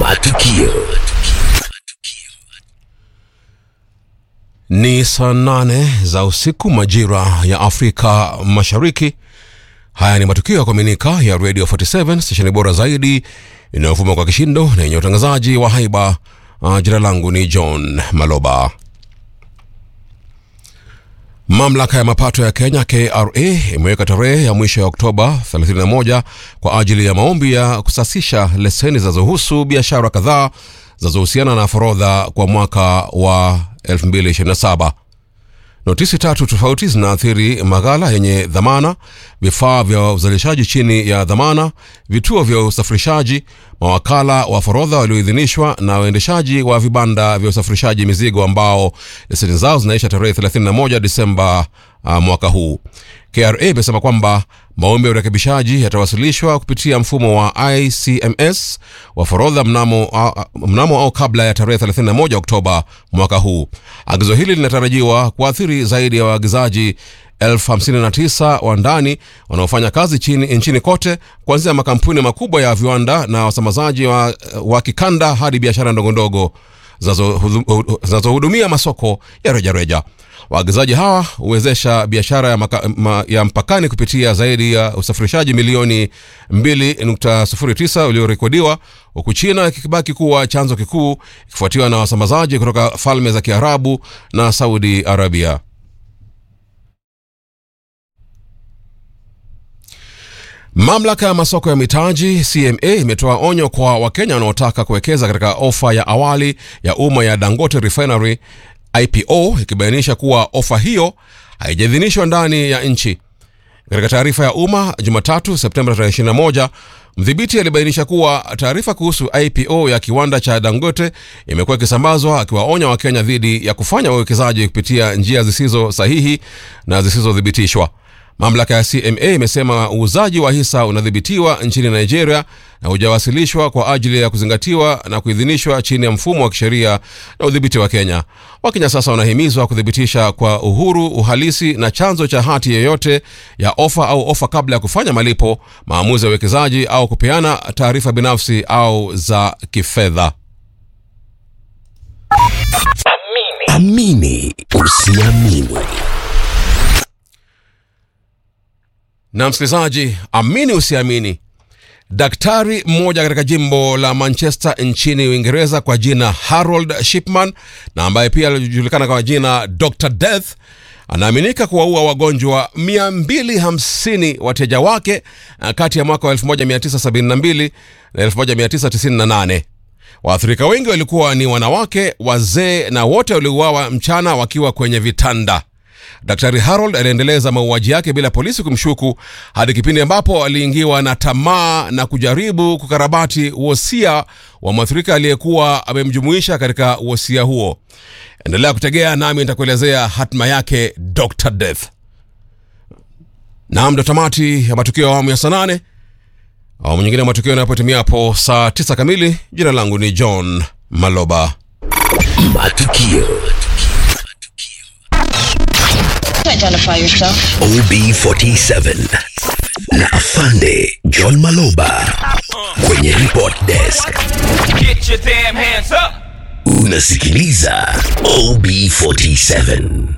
Matukio. Ni saa nane za usiku majira ya Afrika Mashariki. Haya ni matukio ya kuaminika ya Radio 47 stesheni bora zaidi inayovuma kwa kishindo na yenye utangazaji wa haiba. Uh, jina langu ni John Maloba. Mamlaka ya mapato ya Kenya KRA imeweka tarehe ya mwisho ya Oktoba 31 kwa ajili ya maombi ya kusasisha leseni zinazohusu biashara kadhaa zinazohusiana na forodha kwa mwaka wa 2027. Notisi tatu tofauti zinaathiri maghala yenye dhamana, vifaa vya uzalishaji chini ya dhamana, vituo vya usafirishaji, mawakala wa forodha walioidhinishwa na waendeshaji wa vibanda vya usafirishaji mizigo ambao leseni zao zinaisha tarehe 31 Disemba uh, mwaka huu. KRA imesema kwamba maombi ya urekebishaji yatawasilishwa kupitia mfumo wa ICMS wa forodha mnamo, uh, mnamo au kabla ya tarehe 31 Oktoba mwaka huu. Agizo hili linatarajiwa kuathiri zaidi ya waagizaji elfu hamsini na tisa wa ndani wanaofanya kazi chini, nchini kote kuanzia makampuni makubwa ya viwanda na wasambazaji wa, wa kikanda hadi biashara ndogondogo zinazohudumia masoko ya rejareja. Waagizaji hawa huwezesha biashara ya, maka, ma, ya mpakani kupitia zaidi ya usafirishaji milioni 2.09 uliorekodiwa huku China ikibaki kuwa chanzo kikuu ikifuatiwa na wasambazaji kutoka falme za Kiarabu na Saudi Arabia. Mamlaka ya masoko ya mitaji CMA imetoa onyo kwa Wakenya wanaotaka kuwekeza katika ofa ya awali ya umma ya Dangote Refinery IPO ikibainisha kuwa ofa hiyo haijaidhinishwa ndani ya nchi. Katika taarifa ya umma Jumatatu Septemba 21, mdhibiti alibainisha kuwa taarifa kuhusu IPO ya kiwanda cha Dangote imekuwa ikisambazwa, akiwaonya Wakenya dhidi ya kufanya uwekezaji kupitia njia zisizo sahihi na zisizothibitishwa. Mamlaka ya CMA imesema uuzaji wa hisa unadhibitiwa nchini Nigeria na hujawasilishwa kwa ajili ya kuzingatiwa na kuidhinishwa chini ya mfumo wa kisheria na udhibiti wa Kenya. Wakenya sasa wanahimizwa kuthibitisha kwa uhuru, uhalisi na chanzo cha hati yoyote ya ofa au ofa kabla ya kufanya malipo, maamuzi ya uwekezaji au kupeana taarifa binafsi au za kifedha. Amini usiamini. Na msikilizaji, amini usiamini, daktari mmoja katika jimbo la Manchester nchini Uingereza kwa jina Harold Shipman na ambaye pia alijulikana kwa jina Dr Death anaaminika kuwaua wagonjwa 250 wateja wake kati ya mwaka wa 1972 na 1998. Waathirika wengi walikuwa ni wanawake, wazee na wote waliuawa mchana wakiwa kwenye vitanda. Daktari Harold aliendeleza mauaji yake bila polisi kumshuku hadi kipindi ambapo aliingiwa na tamaa na kujaribu kukarabati wosia wa mwathirika aliyekuwa amemjumuisha katika wosia huo. Endelea kutegea nami nitakuelezea hatima yake Dr Death. Naam, ndo tamati ya matukio ya awamu ya saa nane. Awamu nyingine ya matukio yanapotimia hapo saa tisa kamili. Jina langu ni John Maloba. Matukio. Identify yourself. OB47 na Afande John Maloba kwenye report desk. Get your damn hands up. Unasikiliza OB47.